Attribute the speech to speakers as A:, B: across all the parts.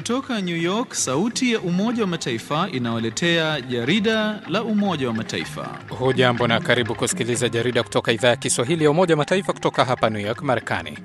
A: Kutoka New York, sauti ya Umoja wa Mataifa inawaletea jarida la Umoja wa Mataifa.
B: Hujambo na karibu kusikiliza jarida kutoka idhaa ya Kiswahili ya Umoja wa Mataifa kutoka hapa New York, Marekani.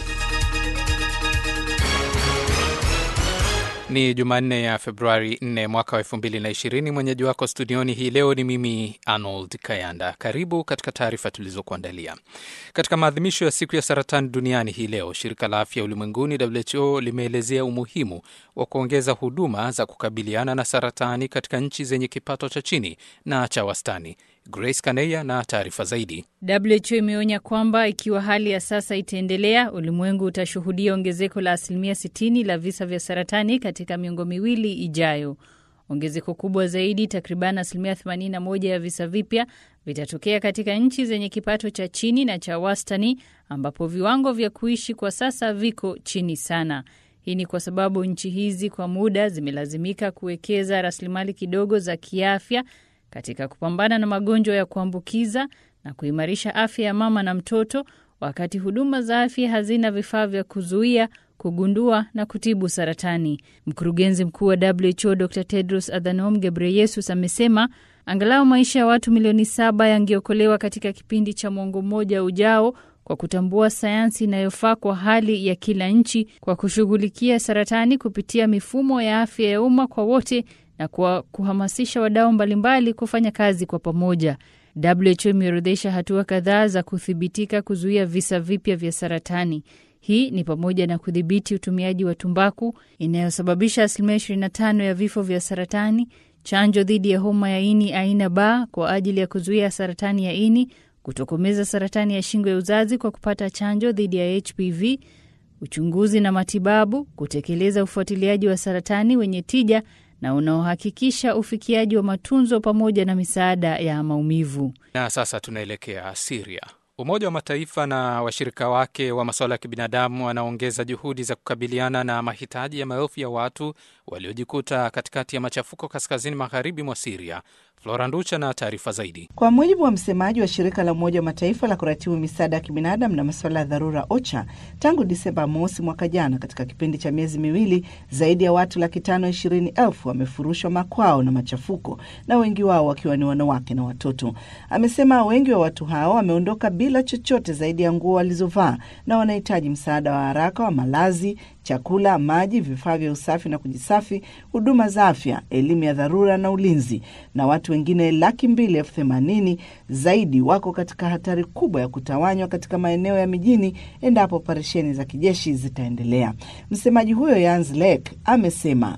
B: Ni Jumanne ya Februari 4 mwaka wa 2020. Mwenyeji wako studioni hii leo ni mimi Arnold Kayanda. Karibu katika taarifa tulizokuandalia. Katika maadhimisho ya siku ya saratani duniani hii leo, shirika la afya ulimwenguni WHO limeelezea umuhimu wa kuongeza huduma za kukabiliana na saratani katika nchi zenye kipato cha chini na cha wastani. Grace Kaneya na taarifa zaidi.
C: WHO imeonya kwamba ikiwa hali ya sasa itaendelea, ulimwengu utashuhudia ongezeko la asilimia 60 la visa vya saratani katika miongo miwili ijayo. Ongezeko kubwa zaidi, takriban asilimia 81 ya visa vipya vitatokea katika nchi zenye kipato cha chini na cha wastani, ambapo viwango vya kuishi kwa sasa viko chini sana. Hii ni kwa sababu nchi hizi kwa muda zimelazimika kuwekeza rasilimali kidogo za kiafya katika kupambana na magonjwa ya kuambukiza na kuimarisha afya ya mama na mtoto, wakati huduma za afya hazina vifaa vya kuzuia, kugundua na kutibu saratani. Mkurugenzi mkuu wa WHO Dr Tedros Adhanom Ghebreyesus amesema angalau maisha ya watu milioni saba yangeokolewa katika kipindi cha mwongo mmoja ujao kwa kutambua sayansi inayofaa kwa hali ya kila nchi, kwa kushughulikia saratani kupitia mifumo ya afya ya umma kwa wote na kwa kuhamasisha wadau mbalimbali kufanya kazi kwa pamoja. WHO imeorodhesha hatua kadhaa za kuthibitika kuzuia visa vipya vya saratani. Hii ni pamoja na kudhibiti utumiaji wa tumbaku inayosababisha asilimia 25 ya vifo vya saratani, chanjo dhidi ya homa ya ini aina B kwa ajili ya kuzuia saratani ya ini, kutokomeza saratani ya shingo ya uzazi kwa kupata chanjo dhidi ya HPV, uchunguzi na matibabu, kutekeleza ufuatiliaji wa saratani wenye tija na unaohakikisha ufikiaji wa matunzo pamoja na misaada ya maumivu.
B: Na sasa tunaelekea Siria. Umoja wa Mataifa na washirika wake wa masuala ya kibinadamu wanaongeza juhudi za kukabiliana na mahitaji ya maelfu ya watu waliojikuta katikati ya machafuko kaskazini magharibi mwa Siria. Flora Nducha na taarifa zaidi.
D: Kwa mujibu wa msemaji wa shirika la Umoja wa Mataifa la kuratibu misaada ya kibinadamu na masuala ya dharura OCHA, tangu Disemba mosi mwaka jana, katika kipindi cha miezi miwili, zaidi ya watu laki tano ishirini elfu wamefurushwa makwao na machafuko, na wengi wao wakiwa ni wanawake na watoto. Amesema wengi wa watu hao wameondoka bila chochote zaidi ya nguo walizovaa na wanahitaji msaada wa haraka wa malazi, chakula, maji, vifaa vya usafi na kujisafi, huduma za afya, elimu ya dharura na ulinzi. Na watu wengine laki mbili elfu themanini zaidi wako katika hatari kubwa ya kutawanywa katika maeneo ya mijini endapo operesheni za kijeshi zitaendelea. Msemaji huyo Jens Lek amesema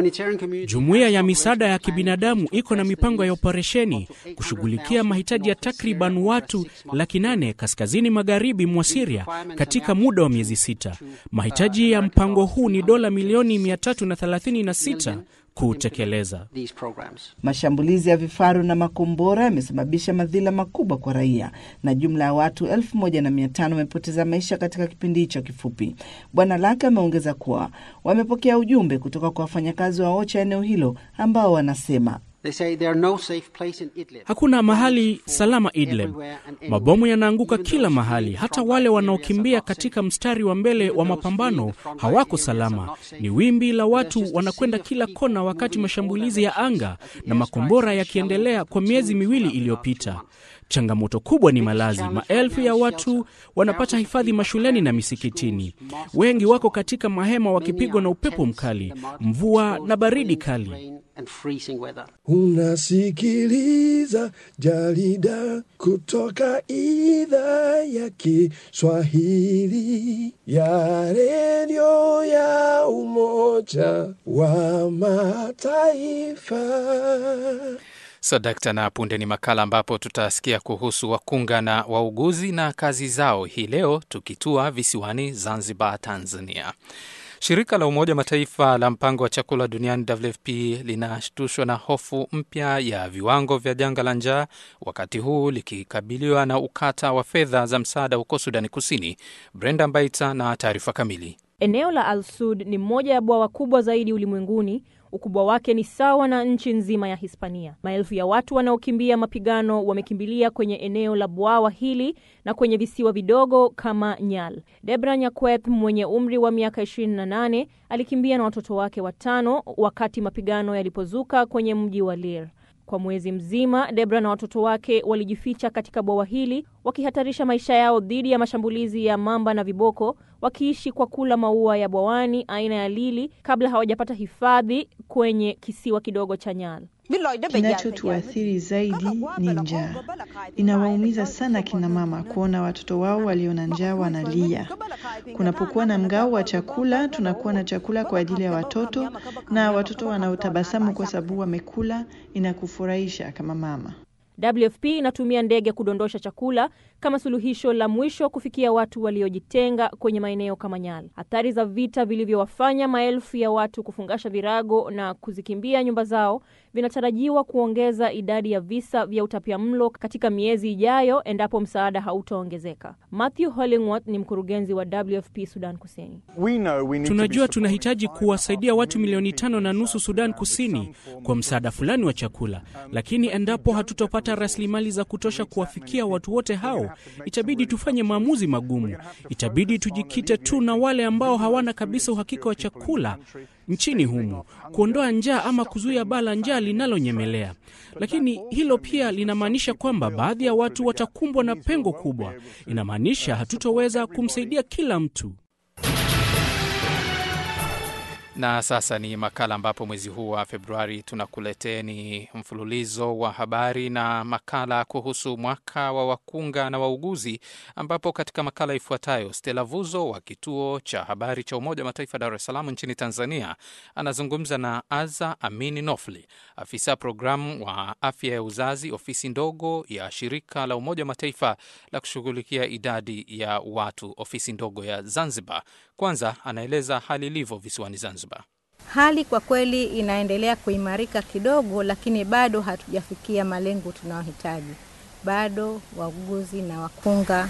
E: Jumuiya ya misaada ya kibinadamu iko na mipango ya operesheni kushughulikia mahitaji ya takriban watu laki nane kaskazini magharibi mwa Siria katika muda wa miezi sita. Mahitaji ya mpango huu ni dola milioni 336 kutekeleza.
D: Mashambulizi ya vifaru na makombora yamesababisha madhila makubwa kwa raia na jumla ya watu elfu moja na mia tano wamepoteza maisha katika kipindi hicho kifupi. Bwana Lake ameongeza kuwa wamepokea ujumbe kutoka kwa wafanyakazi wa OCHA eneo hilo ambao wanasema
E: Hakuna mahali salama Idlib. Mabomu yanaanguka kila mahali, hata wale wanaokimbia katika mstari wa mbele wa mapambano hawako salama. Ni wimbi la watu wanakwenda kila kona, wakati mashambulizi ya anga na makombora yakiendelea kwa miezi miwili iliyopita. Changamoto kubwa ni malazi. Maelfu ya watu wanapata hifadhi mashuleni na misikitini. Wengi wako katika mahema wakipigwa na upepo mkali, mvua na baridi kali.
F: Unasikiliza jarida kutoka idhaa ya Kiswahili ya redio ya Umoja wa Mataifa.
B: Sadakta so, na punde ni makala ambapo tutasikia kuhusu wakunga na wauguzi na kazi zao hii leo, tukitua visiwani Zanzibar, Tanzania. Shirika la Umoja Mataifa la mpango wa chakula duniani WFP linashtushwa na hofu mpya ya viwango vya janga la njaa, wakati huu likikabiliwa na ukata wa fedha za msaada huko Sudani Kusini. Brenda Mbaita na taarifa kamili.
G: Eneo la Al Sud ni moja ya bwawa kubwa zaidi ulimwenguni. Ukubwa wake ni sawa na nchi nzima ya Hispania. Maelfu ya watu wanaokimbia mapigano wamekimbilia kwenye eneo la bwawa hili na kwenye visiwa vidogo kama Nyal. Debra Nyakweth mwenye umri wa miaka 28 alikimbia na watoto wake watano wakati mapigano yalipozuka kwenye mji wa Lir. Kwa mwezi mzima Debra na watoto wake walijificha katika bwawa hili wakihatarisha maisha yao dhidi ya mashambulizi ya mamba na viboko, wakiishi kwa kula maua ya bwawani aina ya lili kabla hawajapata hifadhi kwenye kisiwa kidogo cha Nyal.
H: Kinachotuathiri zaidi ni njaa. Inawaumiza sana kina mama kuona watoto wao walio na njaa wanalia. Kunapokuwa na mgao wa chakula, tunakuwa na chakula kwa ajili ya watoto, na watoto wanaotabasamu kwa sababu wamekula, inakufurahisha kama mama.
G: WFP inatumia ndege kudondosha chakula kama suluhisho la mwisho kufikia watu waliojitenga kwenye maeneo kama Nyala. Athari za vita vilivyowafanya maelfu ya watu kufungasha virago na kuzikimbia nyumba zao vinatarajiwa kuongeza idadi ya visa vya utapiamlo katika miezi ijayo endapo msaada hautaongezeka. Matthew Hollingworth ni mkurugenzi wa WFP Sudan Kusini.
E: Tunajua tunahitaji kuwasaidia watu milioni tano na nusu Sudan Kusini kwa msaada fulani wa chakula, lakini endapo hatutopata rasilimali za kutosha kuwafikia watu wote hao, itabidi tufanye maamuzi magumu. Itabidi tujikite tu na wale ambao hawana kabisa uhakika wa chakula nchini humu, kuondoa njaa ama kuzuia baa la njaa linalonyemelea. Lakini hilo pia linamaanisha kwamba baadhi ya watu watakumbwa na pengo kubwa. Inamaanisha hatutoweza kumsaidia kila mtu.
B: Na sasa ni makala ambapo mwezi huu wa Februari tunakuleteni mfululizo wa habari na makala kuhusu mwaka wa wakunga na wauguzi, ambapo katika makala ifuatayo Stella Vuzo wa kituo cha habari cha Umoja wa Mataifa Dar es Salaam nchini Tanzania anazungumza na Aza Amini Nofli, afisa programu wa afya ya uzazi, ofisi ndogo ya shirika la Umoja wa Mataifa la kushughulikia idadi ya watu, ofisi ndogo ya Zanzibar. Kwanza anaeleza hali ilivyo visiwani Zanzibar.
I: Hali kwa kweli inaendelea kuimarika kidogo, lakini bado hatujafikia malengo tunayohitaji. Bado wauguzi na wakunga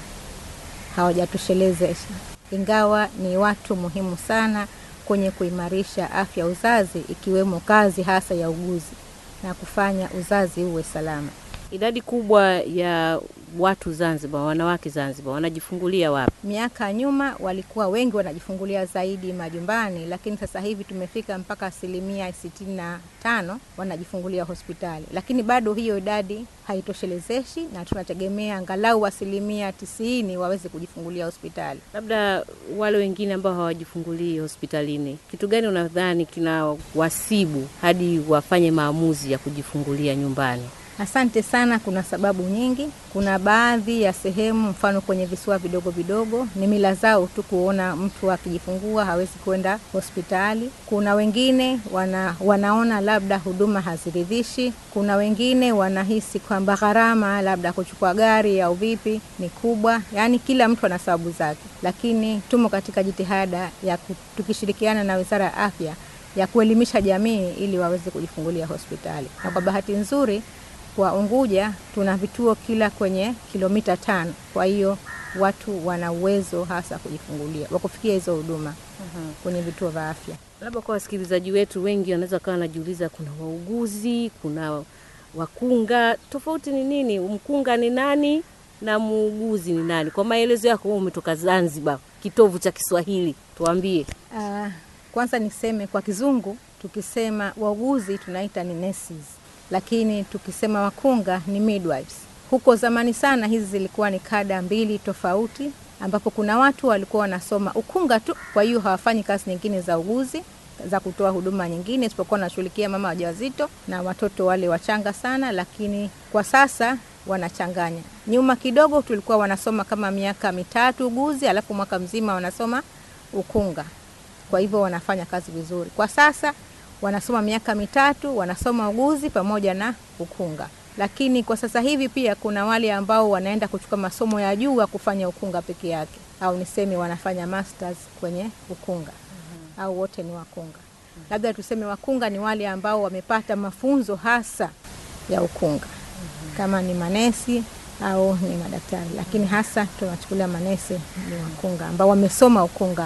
I: hawajatoshelezesha, ingawa ni watu muhimu sana kwenye kuimarisha afya uzazi, ikiwemo kazi hasa ya uguzi na kufanya uzazi uwe salama.
J: Idadi kubwa ya watu Zanzibar, wanawake Zanzibar wanajifungulia wapi?
I: Miaka ya nyuma walikuwa wengi wanajifungulia zaidi majumbani, lakini sasa hivi tumefika mpaka asilimia sitini na tano wanajifungulia hospitali, lakini bado hiyo idadi haitoshelezeshi, na tunategemea angalau asilimia tisini waweze kujifungulia hospitali.
J: Labda wale wengine ambao hawajifungulii hospitalini, kitu gani unadhani kina wasibu hadi wafanye maamuzi ya kujifungulia nyumbani?
I: Asante sana. Kuna sababu nyingi. Kuna baadhi ya sehemu, mfano kwenye visiwa vidogo vidogo, ni mila zao tu kuona mtu akijifungua hawezi kwenda hospitali. Kuna wengine wana, wanaona labda huduma haziridhishi. Kuna wengine wanahisi kwamba gharama labda kuchukua gari au vipi ni kubwa. Yaani kila mtu ana sababu zake, lakini tumo katika jitihada ya tukishirikiana na Wizara ya Afya ya kuelimisha jamii ili waweze kujifungulia hospitali, na kwa bahati nzuri kwa Unguja tuna vituo kila kwenye kilomita tano. Kwa hiyo watu wana uwezo hasa kujifungulia wa kufikia hizo huduma uh-huh. kwenye vituo vya afya.
J: Labda kwa wasikilizaji wetu wengi wanaweza kawa wanajiuliza, kuna wauguzi, kuna wakunga, tofauti ni nini? Mkunga ni nani na muuguzi ni nani? Kwa maelezo yako, wewe umetoka Zanzibar, kitovu cha Kiswahili, tuambie.
I: Uh, kwanza niseme kwa Kizungu tukisema wauguzi tunaita ni nurses lakini tukisema wakunga ni midwives. Huko zamani sana hizi zilikuwa ni kada mbili tofauti, ambapo kuna watu walikuwa wanasoma ukunga tu, kwa hiyo hawafanyi kazi nyingine za uguzi za kutoa huduma nyingine isipokuwa wanashughulikia mama wajawazito na watoto wale wachanga sana, lakini kwa sasa wanachanganya. Nyuma kidogo tulikuwa wanasoma kama miaka mitatu uguzi, alafu mwaka mzima wanasoma ukunga, kwa hivyo wanafanya kazi vizuri. Kwa sasa wanasoma miaka mitatu wanasoma uguzi pamoja na ukunga, lakini kwa sasa hivi pia kuna wale ambao wanaenda kuchukua masomo ya juu ya kufanya ukunga peke yake, au niseme wanafanya masters kwenye ukunga mm-hmm. au wote ni wakunga mm-hmm. labda tuseme wakunga ni wale ambao wamepata mafunzo hasa ya ukunga mm-hmm. kama ni manesi au ni madaktari, lakini hasa tunachukulia manesi ni wakunga ambao wamesoma ukunga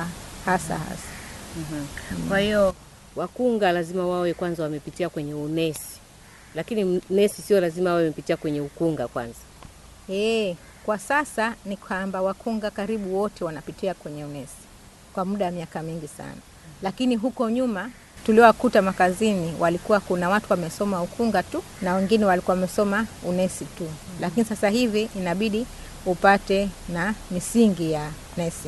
I: hasa hasa.
J: Kwa hiyo wakunga lazima wawe kwanza wamepitia kwenye unesi, lakini nesi sio lazima wawe wamepitia kwenye ukunga kwanza.
I: E, kwa sasa ni kwamba wakunga karibu wote wanapitia kwenye unesi kwa muda wa miaka mingi sana, lakini huko nyuma tuliowakuta makazini walikuwa kuna watu wamesoma ukunga tu na wengine walikuwa wamesoma unesi tu, lakini sasa hivi inabidi upate na misingi ya nesi.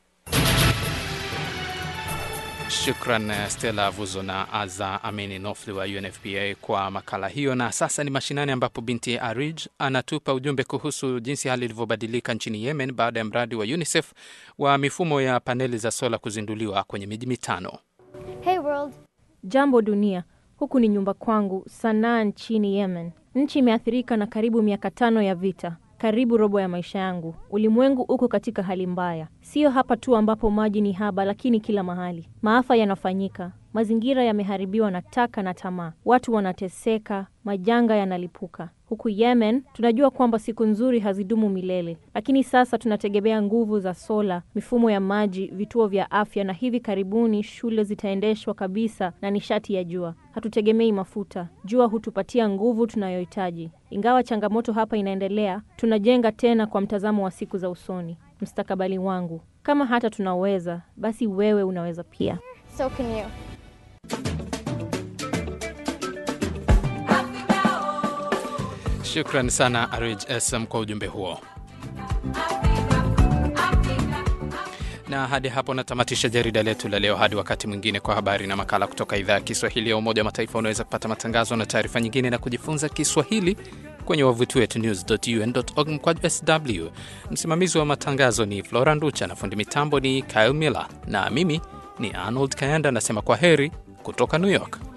B: Shukran Stella Avuzo na Aza Amini Nofli wa UNFPA kwa makala hiyo. Na sasa ni mashinani, ambapo binti Arij anatupa ujumbe kuhusu jinsi hali ilivyobadilika nchini Yemen baada ya mradi wa UNICEF wa mifumo ya paneli za sola kuzinduliwa kwenye miji mitano.
G: Hey world. Jambo dunia, huku ni nyumba kwangu Sanaa nchini Yemen. Nchi imeathirika na karibu miaka tano ya vita, karibu robo ya maisha yangu. Ulimwengu uko katika hali mbaya, siyo hapa tu ambapo maji ni haba, lakini kila mahali maafa yanafanyika. Mazingira yameharibiwa na taka na tamaa, watu wanateseka, majanga yanalipuka. Huku Yemen tunajua kwamba siku nzuri hazidumu milele, lakini sasa tunategemea nguvu za sola, mifumo ya maji, vituo vya afya, na hivi karibuni shule zitaendeshwa kabisa na nishati ya jua. Hatutegemei mafuta, jua hutupatia nguvu tunayohitaji. Ingawa changamoto hapa inaendelea, tunajenga tena kwa mtazamo wa siku za usoni. Mstakabali wangu, kama hata tunaweza, basi wewe unaweza pia.
K: So can you.
B: Shukran sana Arij SM kwa ujumbe huo. Na hadi hapo natamatisha jarida letu la leo. Hadi wakati mwingine, kwa habari na makala kutoka idhaa ya Kiswahili ya Umoja wa Mataifa. Unaweza kupata matangazo na taarifa nyingine na kujifunza Kiswahili kwenye wavuti wetu news.un.org mkwaju sw. Msimamizi wa matangazo ni Flora Nducha na fundi mitambo ni Kyle Miller, na mimi ni Arnold Kayanda, nasema kwa heri kutoka New York.